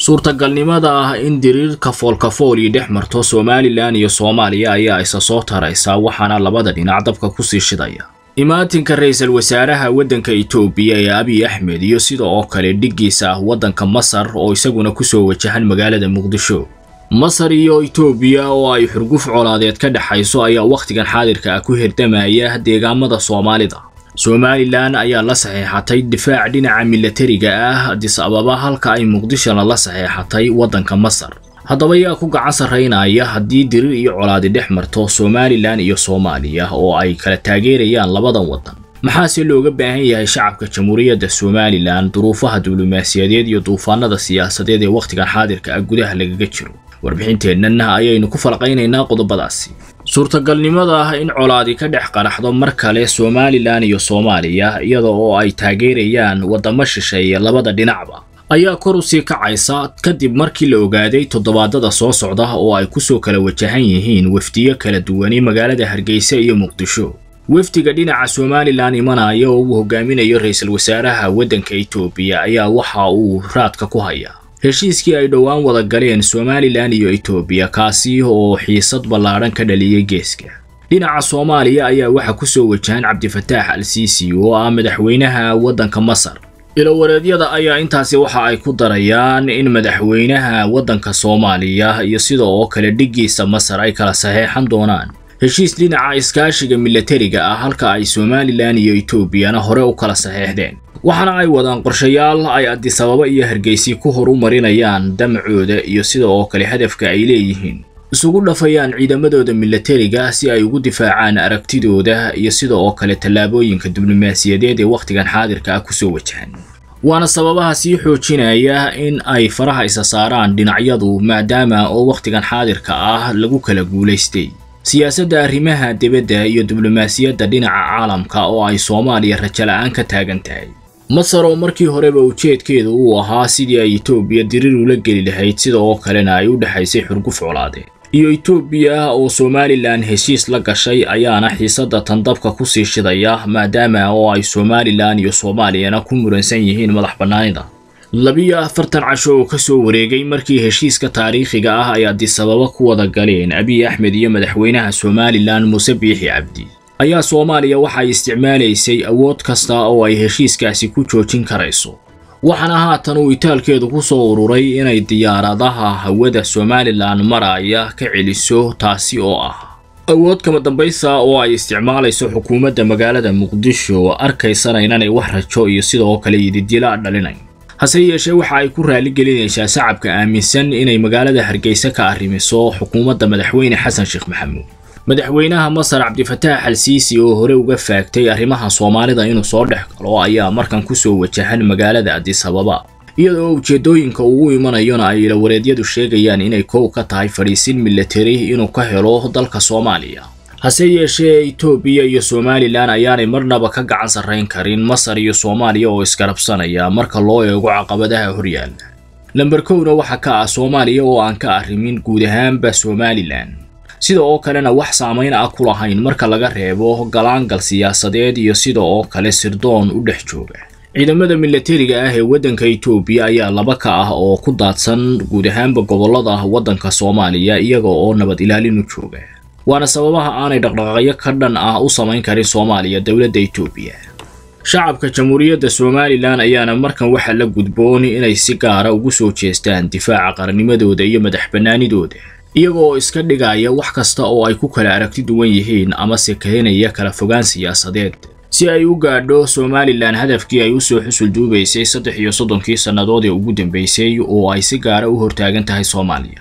suurtagalnimada ah in diriir kafoolkafoolii dhex marto somalilan iyo soomaaliya ayaa isa soo taraysa waxaana labada dhinac dabka kusii shidaya imaatinka ra-iisul wasaaraha waddanka itoobiya ee abiy axmed iyo sida oo kale dhiggiisa ah waddanka masar oo isaguna kusoo wajahan magaalada muqdisho masar iyo itoobiya oo ay xurguf colaadeed ka dhexayso ayaa wakhtigan xaadirka ah ku hirdamaya deegaamada soomaalida somalilan ayaa la saxeexatay difaac dhinaca milatariga ah adis ababa halka ay muqdishona la saxeexatay waddanka masar haddaba yaa ku gacan sarraynaya haddii dirir iyo colaadi dhex marto somalilan iyo soomaaliya oo ay kala taageerayaan labadan waddan maxaase looga baahan yahay shacabka jamhuuriyadda somalilan duruufaha diblomaasiyadeed iyo duufaanada siyaasadeed ee wakhtigan xaadirka ah gudaha lagaga jiro warbixinteennana ayaynu ku falqaynaynaa qodobadaasi suurtagalnimada ah in colaadi ka dhex qaraxdo mar kale somalilan iyo soomaaliya iyada oo ay taageerayaan waddamo shisheeye labada dhinacba ayaa kor u sii kacaysa kadib markii la ogaaday toddobaadada soo socda oo ay kusoo kala wajahan yihiin wafdiyo kala duwani magaalada hargeysa iyo muqdisho wafdiga dhinaca somalilan imanaya oo uu hogaaminayo ra-iisul wasaaraha waddanka itoobiya ayaa waxa uu raadka ku hayaa heshiiskii ay dhowaan wada galeen somalilan iyo itoobiya kaasi oo xiisad ballaadhan ka dhaliyey geeska dhinaca soomaaliya ayaa waxaa kusoo wajahan cabdifataax al siisi oo ah madaxweynaha waddanka masar ilowareedyada ayaa intaasi waxa ay ku darayaan in madaxweynaha waddanka soomaaliya iyo sida oo kale dhiggiisa masar ay kala saxeexan doonaan heshiis dhinaca iskaashiga milatariga ah halka ay somalilan iyo etoobiyana hore u kala saxeexdeen waxaana ay wadaan qorshayaal ay adisababa iyo hargeysi ku horumarinayaan damacooda iyo sida oo kale hadafka ay leeyihiin isugu dhafayaan ciidamadooda milatariga si ay ugu difaacaan aragtidooda iyo sida oo kale tallaabooyinka diblomaasiyadeed ee wakhtigan xaadirka ah kusoo wajahan waana sababaha sii xoojinaya in ay faraha isa saaraan dhinacyadu maadaama oo wakhtigan xaadirka ah lagu kala guulaystay siyaasadda arrimaha dibadda iyo diblomaasiyadda dhinaca caalamka oo ay soomaaliya rajala'aan ka taagan tahay masar oo markii horeba ujeedkeedu uu ahaa sidii ay etoobiya dirir ula geli lahayd sida oo kalena ay u dhexaysay xurguf colaadeed iyo etoobiya oo somalilan heshiis la gashay ayaana xiisadda tandabka kusii shidaya maadaama oo ay somalilan iyo soomaaliyana ku muransan yihiin madax bannaanida labiyo afartan casho oo ka soo wareegay markii heshiiska taariikhiga ah ay adisababa ku wada galeen abiy axmed iyo madaxweynaha somalilan muuse biixi cabdi ayaa soomaaliya waxay isticmaalaysay awood kasta oo ay heshiiskaasi ku joojin karayso waxaana haatan uu itaalkeedu ku soo ururay inay diyaaradaha hawada somalilan maraya ka celiso taasi oo ah awood kama dambaysa oo ay isticmaalayso xukuumadda magaalada muqdisho arkaysana inanay wax rajo iyo sidoo kale yididila dhalinayn hase yeeshee waxa ay ku raaligelinaysaa shacabka aaminsan inay magaalada hargeysa ka arrimiso xukuumadda madaxweyne xasan sheekh maxamuud madaxweynaha masar cabdifataax al siisi oo hore uga faagtay arrimaha soomaalida inuu soo dhex galo ayaa markan kusoo wajahan magaalada adisababa iyadoo ujeedooyinka ugu imanayona ay ilawareedyadu sheegayaan inay kow ka tahay fadhiisin milatari inuu ka helo dalka soomaaliya hase yeeshee etoobiya iyo somalilan ayaanay marnaba ka gacan sarrayn karin masar iyo soomaaliya oo isgarabsanaya marka loo eego caqabadaha horyaalla lamber kowna waxaa ka ah soomaaliya oo aan ka arrimin guud ahaanba somalilan sida oo kalena wax saamayn ah ku lahayn marka laga reebo galaangal siyaasadeed iyo sida oo kale sirdoon u dhex jooga ciidamada milatariga ah ee waddanka etoobiya ayaa laba ka ah oo ku daadsan guud ahaanba gobollada waddanka soomaaliya iyaga oo nabad ilaalin u jooga waana sababaha aanay dhaqdhaqaaqyo ka dhan ah u samayn karin soomaaliya dowladda etoobiya shacabka jamhuuriyadda somalilan ayaana markan waxaa la gudboon inay si gaara ugu soo jeestaan difaaca qarannimadooda iyo madax bannaanidooda iyaga oo iska dhigaya wax kasta oo ay ku kala aragti duwan yihiin amase keenaya kala fogaan siyaasadeed si ay u gaadho somalilan hadafkii ay usoo xusul duubaysay saddex iyo soddonkii sannadood ee ugu dambeysay oo ay si gaara u hortaagan tahay soomaaliya